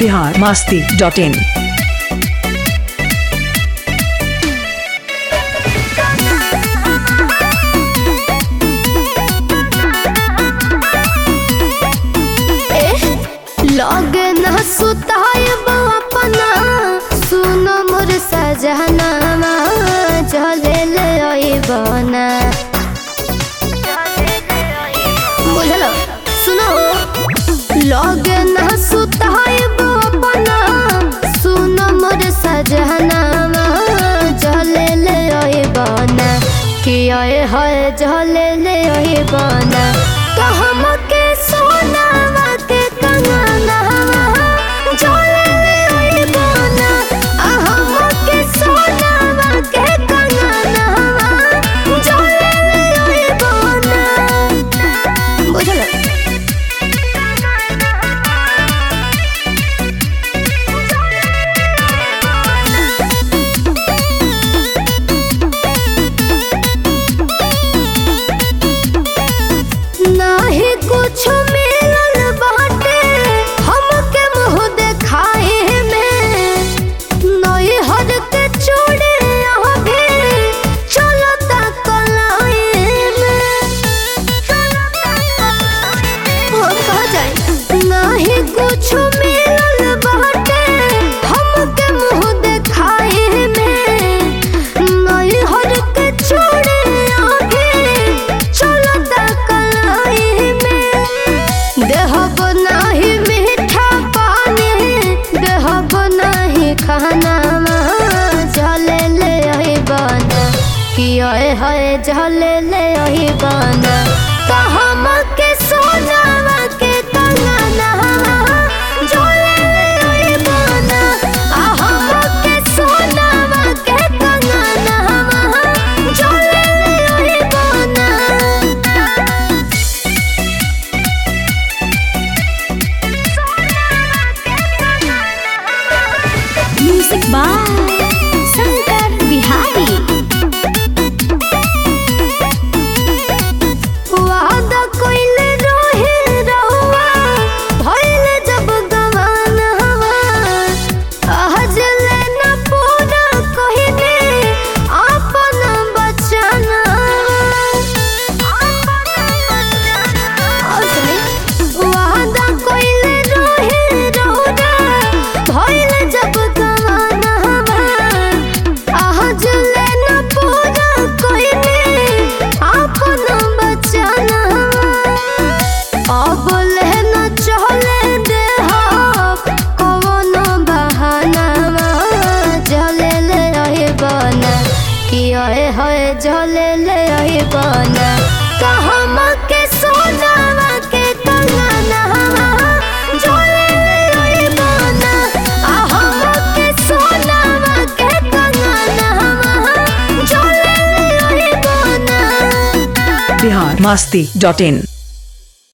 Bihar Masti dot in लगे न सुतायब अपना सुन मोर सजनामा चले ले अइबना बुझल सुनो लगे न सुतायब अपना सुन मोर सजनामा चले ले अइबना कि आए है चले ले अइबना तो हमके सोनावा के कंगना चले ले अइबना आ हमके सोनावा के कंगना चले ले अइबना बुझल नाही कुछ मिलल बाटे हमके मुंह देखाए में नई हर के चूड़ी अभी चलता कलाई में हम कहा जाए नाही कुछ मिलल बाटे हमके मुंह देखाए में नई हर के चूड़ी अभी चलता कलाई में देहब नाही मीठा पानी देहब नाही खाना जले ले आई बना कि आए है जले ले आई बना तो हम के सोनावा के कंगना जले ले आई बना आ हम के सोनावा के कंगना जले ले आई बना म्यूजिक बाय शंकर बिहारी वादा कोइले रोहे रहुआ भइल जब गवान हवा आज लेना पूरा कहिने अपन बचना वादा कोइले रोहे रहुआ भइल जब गवान हवा आज लेना पूरा कहिने अपन बचना अब लेना चले दे कौन बहाना जले ले रही बना कि आए है जले ले रही बना तो हम के सोनावा के कंगना जले ले रही बना आ हम के सोनावा के कंगना जले ले रही बना बिहार मास्ती डॉट इन